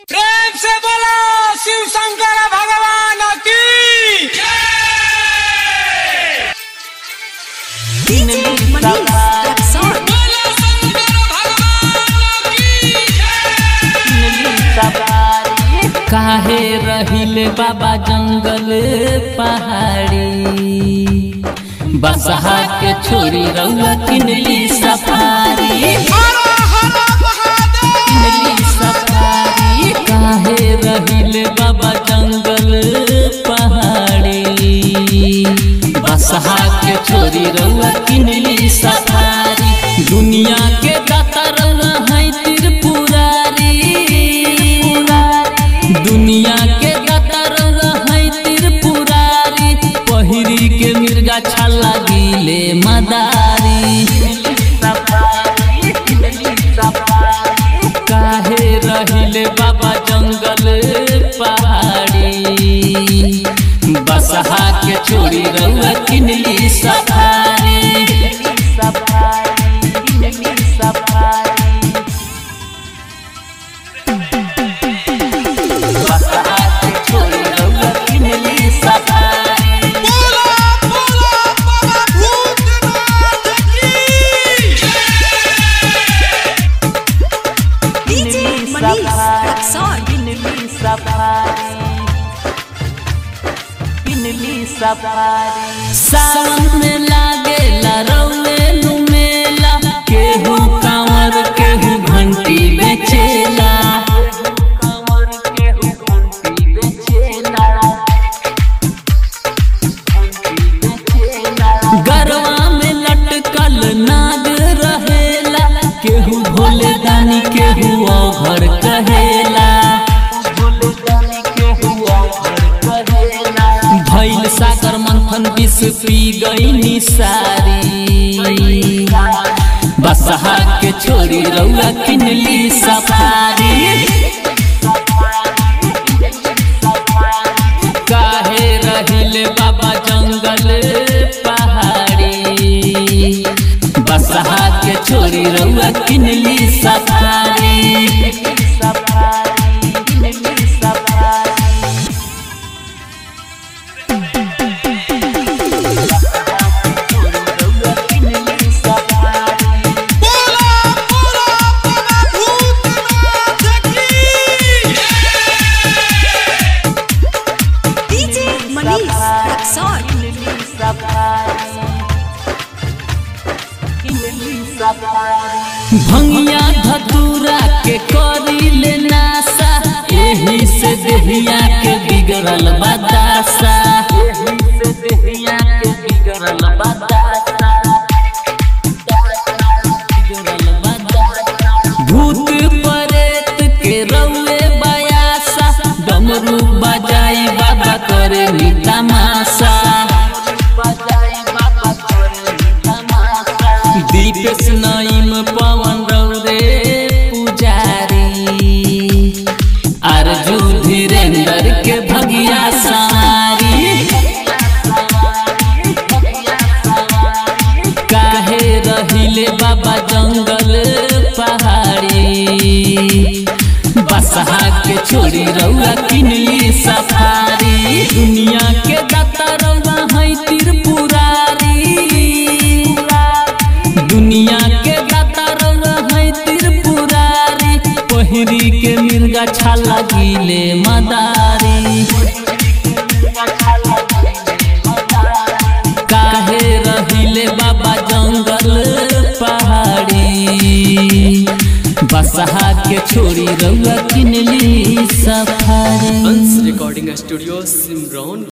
प्रेम से बोलो शिव शंकर भगवान की DJ Manish Rexon. बोलो शंकर भगवान की काहे रहिले बाबा जंगल पहाड़ी बसहा के छोरी रउआ किनली सफारी किनली सफारी काहे रहिले बाबा जंगल पहाड़ी बसहा के छोरी रउआ किनली सफारी दुनिया के दाता रउआ है त्रिपुरारी दुनिया के दाता रउआ है त्रिपुरारी पहिरी के मिर्गा छाला गिले मदारी काहे रहिले बाबा जंगल पहाड़ी बसहा के छोड़ी रउआ किनली सफारी बसहा के छोड़ी रउआ किनली सफारी बोलो बोलो बाबा भूतनाथ की DJ Manish Rexon. सावन में लागेला रौले नु मेला केहू कांवर केहू घंटी बेचेला गरवा में लटकल नाग रहेला केहू भोले दानी केहू औघर कहेला भैल सागर मंथन विष पी गई निसारी बसहा के छोड़ी रउआ किनली सफारी काहे रहिले बाबा जंगल पहाड़ी बसहा के छोड़ी रउआ किनली सफारी बोलो बोलो बाबा भूतनाथ की DJ Manish Rexon. भंगिया धतूरा के करी ले नासा एही से देहिया के बिगड़ल बदासा एही से देहिया के बिगड़ल बदासा बिगड़ल बदासा भूत प्रेत के रउए बयासा डमरू बजाई बाबा करे नी तमाशा बजाई बाबा करे नी तमाशा दीपेश नईम पवन रौरे पुजारी अर्जु धीरेन्द्र के भगिया सारी काहे रहिले बाबा जंगल पहाड़ी बसहा के छोड़ी रउआ किनली सफारी दुनिया के दाता रउआ है त्रिपुरारी दुनिया के दाता रउआ है त्रिपुरारी पहिरी के मिर्गा छाला गिले मदारी काहे रहिले बाबा जंगल पहाड़ी बसहा के छोड़ी रउआ किनली सफारी हंस रिकॉर्डिंग स्टूडियो सिमरौन